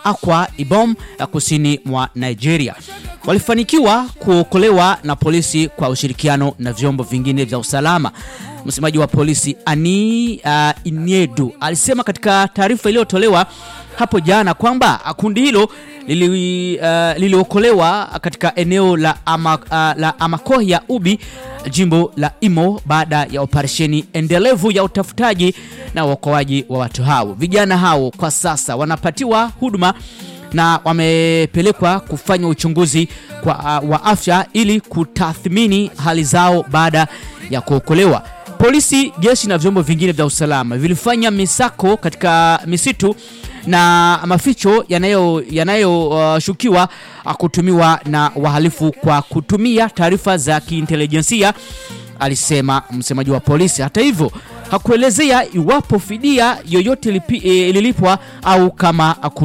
Akwa Ibom ya kusini mwa Nigeria. Walifanikiwa kuokolewa na polisi kwa ushirikiano na vyombo vingine vya usalama. Msemaji wa polisi Ani uh, Iniedu alisema katika taarifa iliyotolewa hapo jana kwamba kundi hilo lili, uh, liliokolewa katika eneo la, ama, uh, la Amakohia Ubi jimbo la Imo baada ya operesheni endelevu ya utafutaji na uokoaji wa watu hao. Vijana hao kwa sasa wanapatiwa huduma na wamepelekwa kufanya uchunguzi kwa, uh, wa afya ili kutathmini hali zao baada ya kuokolewa. Polisi, jeshi na vyombo vingine vya usalama vilifanya misako katika misitu na maficho yanayoshukiwa yanayo, uh, kutumiwa na wahalifu kwa kutumia taarifa za kiintelijensia, alisema msemaji wa polisi. Hata hivyo hakuelezea iwapo fidia yoyote lipi, e, lilipwa au kama